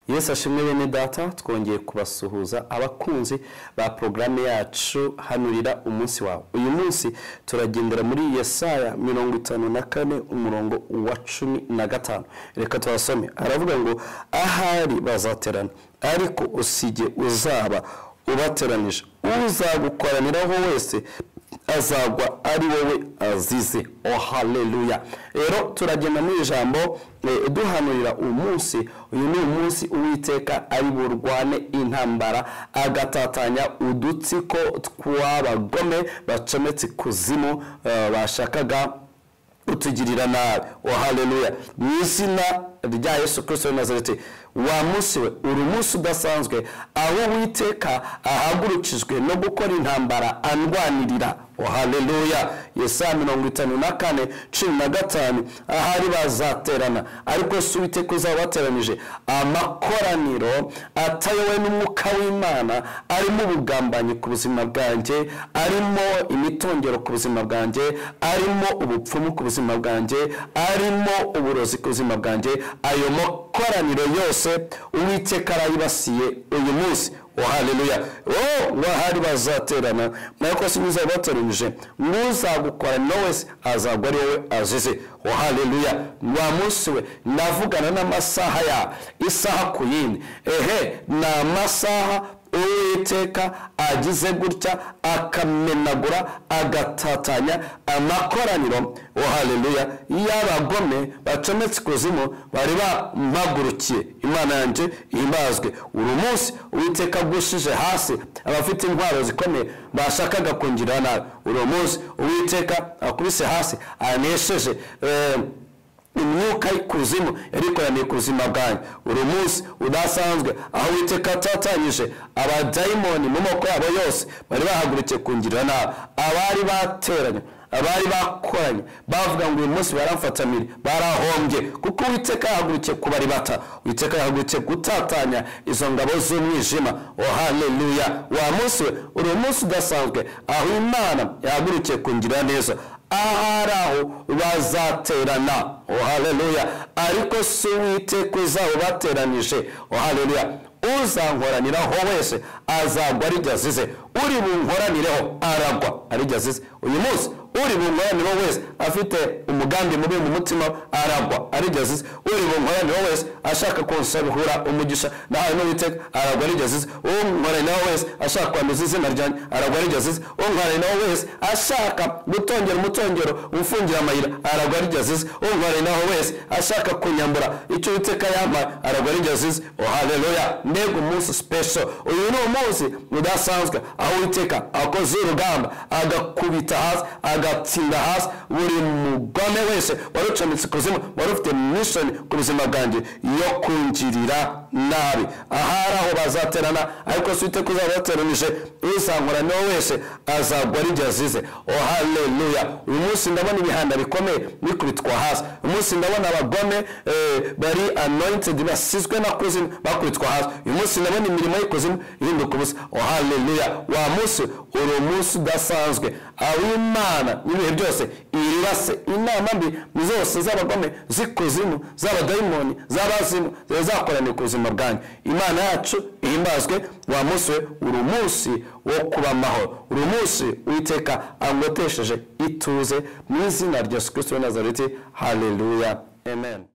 Yesu ashimwe bene data twongeye kubasuhuza abakunzi ba porogaramu yacu hanurira umunsi wawe uyu munsi turagendera muri yesaya mirongo itanu na kane umurongo wa cumi na gatanu reka tuhasome aravuga ngo ahari bazaterana ariko usige uzaba ubateranije uzagukoraniraho wese azagwa ari wowe azize oh haleluya rero turagenda mu ijambo eh, duhanurira umunsi uyu ni umunsi uwiteka ari burwane intambara agatatanya udutsiko tw'abagome bacometse ikuzimu eh, bashakaga utugirira nabi oh haleluya mu izina rya yesu kirisito w'i nazareti wa munsi we uri umunsi udasanzwe aho uwiteka ahagurukijwe no gukora intambara andwanirira oh haleluya yesaya mirongo itanu na kane cumi na gatanu ahari bazaterana ariko si uwiteka uzabateranije amakoraniro atayowe n'umwuka w'imana arimo ubugambanyi ku buzima bwanjye arimo imitongero ku buzima bwanjye arimo ubupfumu ku buzima bwanjye arimo uburozi ku buzima bwanjye ayo makoraniro yose uwiteka arayibasiye uyu munsi wa haleluya wowe wahari bazaterana nako si mwiza bateranyije n'uzagukora no wese azagwa ari wowe azize wa haleluya wa munsi we navugana n'amasaha ya isaha ku yindi ehe ni amasaha uwiteka agize gutya akamenagura agatatanya amakoraniro wa haleluya y'abagome bacometse ikuzimu bari bamagurukiye imana yanjye imbazwe uru munsi uwiteka agushije hasi abafite intwaro zikomeye bashakaga kungirira nabi uru munsi uwiteka akubise hasi anesheje eh, imyuka y'ikuzimu yarikoraniye ku buzima bwanyu uri munsi udasanzwe aho uwiteka atatanyije abadayimoni mu moko yabo yose bari bahagurukiye kungirira nabi abari bateranye abari bakoranye bavuga ngo uyu munsi baramfatamire barahombye kuko uwiteka yahagurukiye kubaribata uwiteka yahagurukiye gutatanya izo ngabo z'umwijima o haleluya wa munsi we uri umunsi udasanzwe aho imana yahagurukiye kungirira neza ahari aho bazaterana oh haleluya ariko si uwiteka uzawubateranije oh haleluya uzankoraniraho wese azagwa arijya azize uri bunkoranireho aragwa arijya azize uyu munsi uri bunkoranireho wese afite umugambi mubi mu mutima aragwa arijya azize uri bunkoranireho wese ashaka kunsabihura umugisha nahawe n'uwiteka aragwa arijya azize unkoraniraho wese ashaka kwanduza izina ryanjye aragwa arijya azize unkoraniraho wese ashaka gutongera umutongero ufungira amayira aragwa arijya azize unkoraniraho wese ashaka kunyambura icyo uwiteka yampaye aragwa arijya azize oh haleluya mbega umunsi special uyu ni umunsi udasanzwe aho uwiteka akoze urugamba agakubita hasi agatsinda hasi buri mugome wese wari ucometse ikuzimu wari ufite mishoni ku buzima bwanjye yo kungirira nabi ahari aho bazaterana ariko si uwiteka uzabateranije uzankoraniho wese azagwa arijya azize o haleluya uyu munsi ndabona ibihanda bikomeye bikubitwa hasi uyu munsi ndabona abagome eh, bari anointed basizwe na kuzimu bakubitwa hasi uyu munsi ndabona imirimo y'ikuzimu ihinduka ubusa o haleluya wa munsi uri umunsi udasanzwe aho imana n'ibihe byose iribase inama mbi zose z'abagome z'ikuzimu z'abadayimoni z'abazimu ziba zakoraniye ku buzima bwanyu imana yacu ihimbazwe wa munsi we uri umunsi wo kuba amahoro uri umunsi witeka angotesheje ituze mu izina rya yesu kirisito w'i nazareti haleluya amen